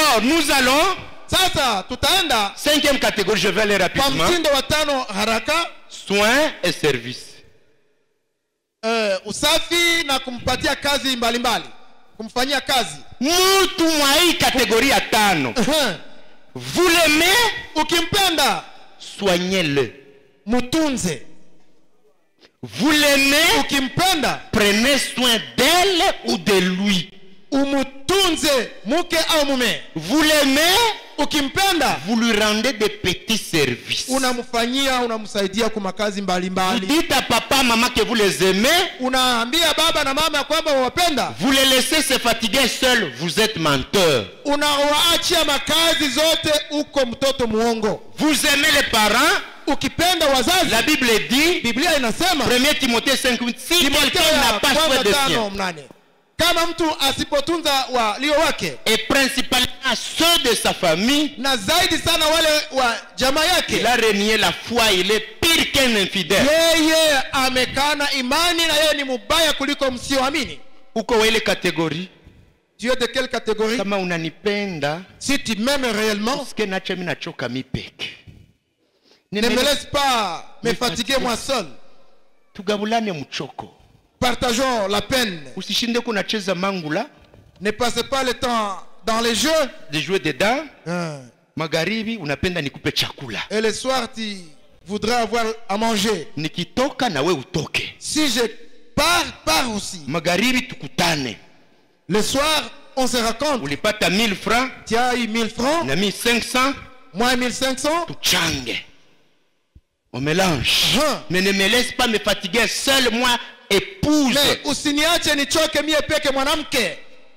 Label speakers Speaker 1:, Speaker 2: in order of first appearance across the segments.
Speaker 1: Alors, nous allons,
Speaker 2: sasa tutaenda
Speaker 1: cinquième catégorie, je vais aller
Speaker 2: kwa
Speaker 1: rapidement.
Speaker 2: mtindo wa tano haraka
Speaker 1: Soins et services.
Speaker 2: eh, usafi na kumpatia kazi mbalimbali kumfanyia kazi
Speaker 1: Mtu mwa hii catégorie ya tano. Vous l'aimez,
Speaker 2: ukimpenda
Speaker 1: soignez-le.
Speaker 2: mtunze
Speaker 1: Vous l'aimez,
Speaker 2: ukimpenda
Speaker 1: prenez soin d'elle ou de lui.
Speaker 2: umutunze mke au mume
Speaker 1: Vous l'aimez,
Speaker 2: ukimpenda
Speaker 1: vous lui rendez des petits services.
Speaker 2: unamfanyia unamsaidia kwa makazi
Speaker 1: Vous
Speaker 2: mbalimbali
Speaker 1: dites à papa, maman que vous les aimez,
Speaker 2: unaambia baba na mama ya kwamba wawapenda
Speaker 1: vous les laissez se fatiguer seuls, vous êtes menteur.
Speaker 2: unawaachia makazi zote uko mtoto muongo
Speaker 1: Vous aimez les parents,
Speaker 2: ukipenda wazazi
Speaker 1: la Bible dit,
Speaker 2: biblia inasema
Speaker 1: 1 Timothée 5, si
Speaker 2: Timotheo
Speaker 1: quelqu'un n'a
Speaker 2: ya
Speaker 1: pas soin
Speaker 2: kwanza
Speaker 1: de
Speaker 2: tano
Speaker 1: sien,
Speaker 2: mnane kama mtu asipotunza walio wake
Speaker 1: et principalement ceux de sa famille,
Speaker 2: na zaidi sana wale wa jamaa
Speaker 1: il
Speaker 2: yake
Speaker 1: a renié la foi, il est pire qu'un infidèle.
Speaker 2: yeye amekana imani na yeye ni mubaya kuliko msioamini
Speaker 1: Uko wa ile catégorie,
Speaker 2: tu es de quelle catégorie
Speaker 1: kama unanipenda,
Speaker 2: si tu m'aimes réellement
Speaker 1: usikie nacho mimi nachoka mi peke.
Speaker 2: ne me laisse pas me fatiguer moi seul
Speaker 1: Tugabulane mchoko.
Speaker 2: partageons la peine
Speaker 1: Usishinde kunacheza mangula,
Speaker 2: ne passez pas le temps dans les jeux
Speaker 1: de jouer dedans,
Speaker 2: Hein.
Speaker 1: magharibi unapenda nikupe chakula.
Speaker 2: et le soir tu voudrais avoir à manger
Speaker 1: Nikitoka na we utoke.
Speaker 2: si je pars pars aussi
Speaker 1: Magharibi tukutane.
Speaker 2: le soir on se raconte
Speaker 1: Ulipata 1000 francs
Speaker 2: tu as eu 1000 francs
Speaker 1: na mi 500
Speaker 2: moi 1500
Speaker 1: tuchange. On mélange.
Speaker 2: Hein.
Speaker 1: Mais ne me laisse pas me fatiguer seul moi épouse.
Speaker 2: mais usiniache nichoke mie peke mwanamke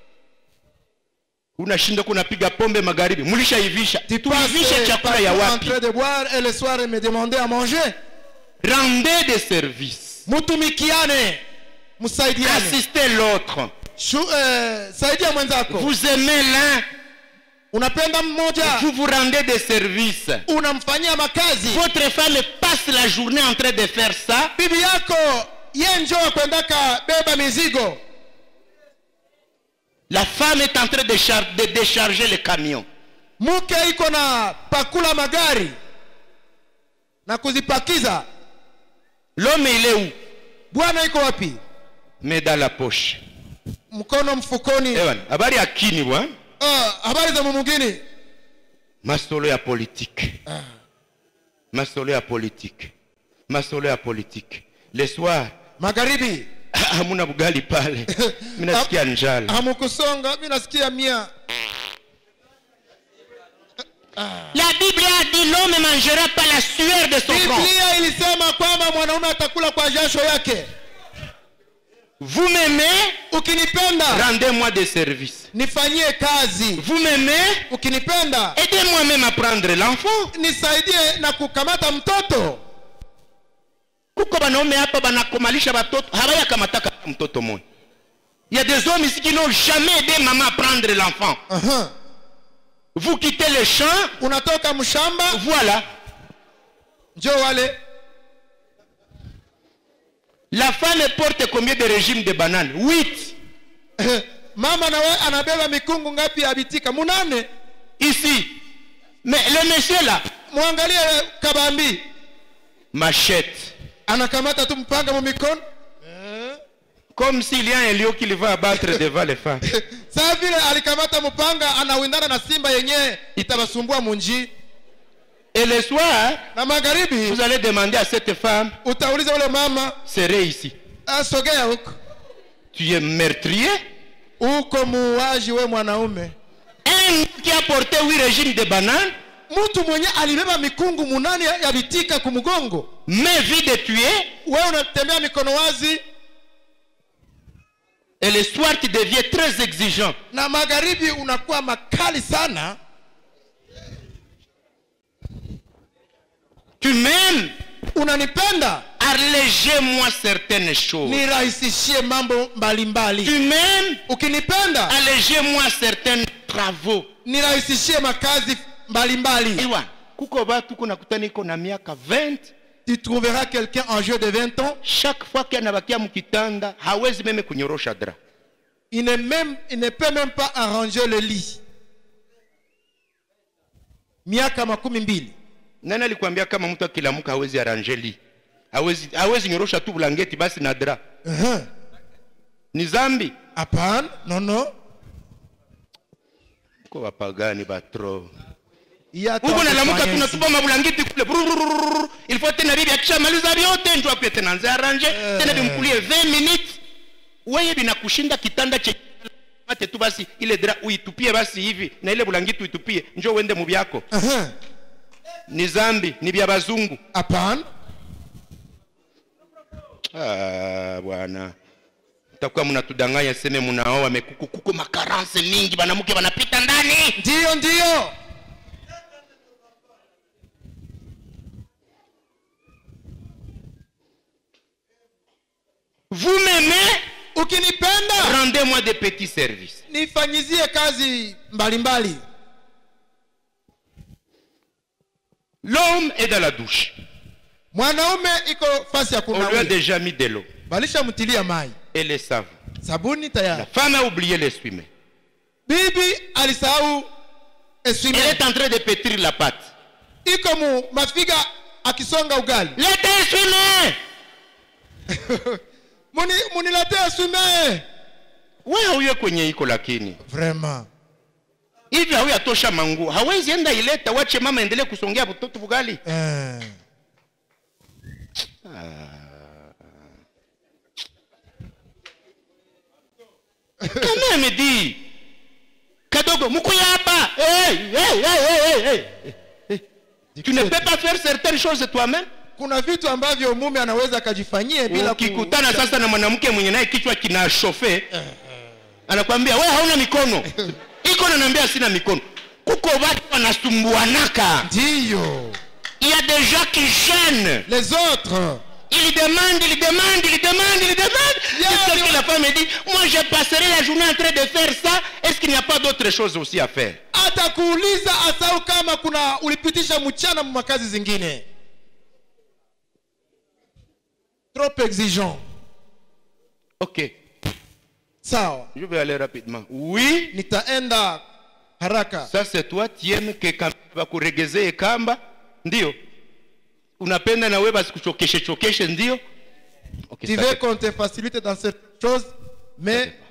Speaker 1: Unashinda kunapiga pombe magharibi. Mlishaivisha.
Speaker 2: tu
Speaker 1: Tuivishe
Speaker 2: passes
Speaker 1: chakula ya
Speaker 2: partout en
Speaker 1: wapi?
Speaker 2: train de boire et le soir me demander à manger
Speaker 1: Rendez des services.
Speaker 2: mutumikiane msaidiane
Speaker 1: Assistez l'autre.
Speaker 2: Shu- eh, saidia mwenzako
Speaker 1: Vous aimez l'un,
Speaker 2: unapenda mmoja
Speaker 1: vous vous rendez des services.
Speaker 2: unamfanyia makazi
Speaker 1: Votre femme passe la journée en train de faire ça.
Speaker 2: bibi yako ye njo akwendaka beba mizigo
Speaker 1: La femme est en train de, char- de décharger le camion.
Speaker 2: mke iko na pakula magari na kuzipakiza
Speaker 1: L'homme, il est où
Speaker 2: bwana iko wapi
Speaker 1: Mais dans la poche.
Speaker 2: mkono mfukoni
Speaker 1: Ewan, habari ya kini bwana.
Speaker 2: Ah, habari za mumugini
Speaker 1: Masolo ya politique. Masolo ya politique. Masolo ya politique. Le soir,
Speaker 2: magharibi
Speaker 1: hamuna bugali pale. Mimi nasikia njala.
Speaker 2: hamukusonga mi nasikia mia
Speaker 1: La Bible a dit l'homme ne mangera pas la sueur de son front.
Speaker 2: biblia ilisema kwamba mwanaume atakula kwa jasho yake
Speaker 1: Vous m'aimez,
Speaker 2: ukinipenda
Speaker 1: rendez-moi des services.
Speaker 2: nifanyie kazi
Speaker 1: Vous m'aimez,
Speaker 2: ukinipenda
Speaker 1: aidez-moi même à prendre l'enfant.
Speaker 2: nisaidie na kukamata mtoto
Speaker 1: kuko banaume hapa banakomalisha batoto habayakamataka mtoto moja il y a des hommes ici qui n'ont jamais aidé maman à prendre l'enfant
Speaker 2: Aha.
Speaker 1: vous quittez le champ
Speaker 2: unatoka mshamba
Speaker 1: voilà
Speaker 2: njo wale
Speaker 1: la femme porte combien de régimes de bananes huit
Speaker 2: mama nawe anabeba mikungu ngapi ya bitika munane
Speaker 1: ici mais le monsieur là
Speaker 2: mwangalie kabambi
Speaker 1: machette
Speaker 2: anakamata tu mpanga mu mikono
Speaker 1: comme s'il y a un lion qui va abattre devant les femmes
Speaker 2: saa vile alikamata mpanga anawindana na simba yenyewe itabasumbua munji
Speaker 1: et le soir
Speaker 2: na magharibi
Speaker 1: vous allez demander à cette femme
Speaker 2: utauliza ule mama
Speaker 1: serait ici
Speaker 2: asogea huko
Speaker 1: tu es meurtrier
Speaker 2: uko muuaji we mwanaume
Speaker 1: un qui a porté huit régimes de bananes
Speaker 2: mtu mwenye alibeba mikungu munane ya bitika kumgongo
Speaker 1: mais vide de tuer
Speaker 2: we unatembea mikono wazi
Speaker 1: Et le soir, tu deviens très exigeant.
Speaker 2: na magharibi unakuwa makali sana
Speaker 1: Tu m'aimes,
Speaker 2: unanipenda
Speaker 1: allégez-moi certaines choses.
Speaker 2: nirahisishie mambo mbalimbali
Speaker 1: Tu m'aimes,
Speaker 2: ukinipenda
Speaker 1: allégez-moi certains travaux.
Speaker 2: nirahisishie makazi mbalimbali
Speaker 1: Ewa, kuko batu kunakutana iko na miaka 20
Speaker 2: tu trouveras quelqu'un en jeu de 20 ans
Speaker 1: chaque fois kianabakia mkitanda hawezi meme kunyorosha dra
Speaker 2: il ne, même, il ne peut même pas arranger le lit miaka makumi mbili
Speaker 1: nani alikwambia kama mtu akilamuka hawezi aranjeli hawezi, hawezi nyorosha tu bulangeti basi na dra
Speaker 2: Ehe.
Speaker 1: ni zambi
Speaker 2: hapana nono
Speaker 1: ko wapagani batro
Speaker 2: Hii hata
Speaker 1: huko nalamuka
Speaker 2: wakufanya
Speaker 1: tunatupa mabulangeti kule brururururu. il faut tena bibi akishamaliza vyote ndio akuje tena anze arrange tena bimkulie 20 minutes wewe binakushinda kitanda che mate tu basi ile dra uitupie basi hivi na ile bulangiti uitupie njoo uende mu byako
Speaker 2: Ehe.
Speaker 1: ni zambi ni vya bazungu
Speaker 2: hapana
Speaker 1: ah, bwana takuwa mnatudanganya seme mnaoa mekuku kuko makaranse mingi banamuke wanapita ndani
Speaker 2: ndiyo ndiyo
Speaker 1: vous m'aimez
Speaker 2: ukinipenda
Speaker 1: rendez-moi des petits services
Speaker 2: nifanyizie kazi mbalimbali
Speaker 1: l'homme est dans la douche
Speaker 2: mwanaume iko fasi ya
Speaker 1: on lui a
Speaker 2: kunawia
Speaker 1: déjà mis de l'eau
Speaker 2: balishamtilia mai
Speaker 1: et les savons
Speaker 2: sabuni
Speaker 1: la
Speaker 2: tayari
Speaker 1: femme a oublié l'essuie-main
Speaker 2: bibi alisahau
Speaker 1: elle
Speaker 2: eswime
Speaker 1: est en train de pétrir la pâte
Speaker 2: iko mu mafiga akisonga ugali
Speaker 1: leta essuie-main
Speaker 2: Muni, muniletee eswime
Speaker 1: we hauye kwenye iko lakini
Speaker 2: vraiment
Speaker 1: hivi hauyatosha manguo hawezi enda ileta wache mama endelee kusongea mtoto bugali
Speaker 2: eh.
Speaker 1: kama amedi kadogo mkuya hapa hey, hey, hey, hey, hey. tu ne peux pas faire certaines choses toi-même
Speaker 2: kuna vitu ambavyo mume anaweza akajifanyie bila ku-
Speaker 1: ukikutana sasa na mwanamke mwenye naye kichwa kina shofe anakwambia we hauna mikono iko nanaambia sina mikono kuko watu wanasumbuanaka
Speaker 2: ndiyo
Speaker 1: il y a des gens qui gênent
Speaker 2: les autres
Speaker 1: il demande il demande il demande il demande
Speaker 2: Yeah,
Speaker 1: jusqu'à ce
Speaker 2: yeah.
Speaker 1: que la femme dit moi je passerai la journée en train de faire ça est-ce qu'il n'y a pas d'autres choses aussi à faire
Speaker 2: atakuuliza asau kama kuna ulipitisha mchana mu makazi zingine trop exigeant
Speaker 1: ok
Speaker 2: sawa
Speaker 1: je vais aller rapidement oui
Speaker 2: nitaenda haraka
Speaker 1: ça c'est toi tu aimes que kamba bakuregezee kamba ndio unapenda na wewe basikuchokeshe chokeshe ndio okay,
Speaker 2: tu
Speaker 1: ça
Speaker 2: veux
Speaker 1: c'est-
Speaker 2: qu'on te facilite dans cette chose mais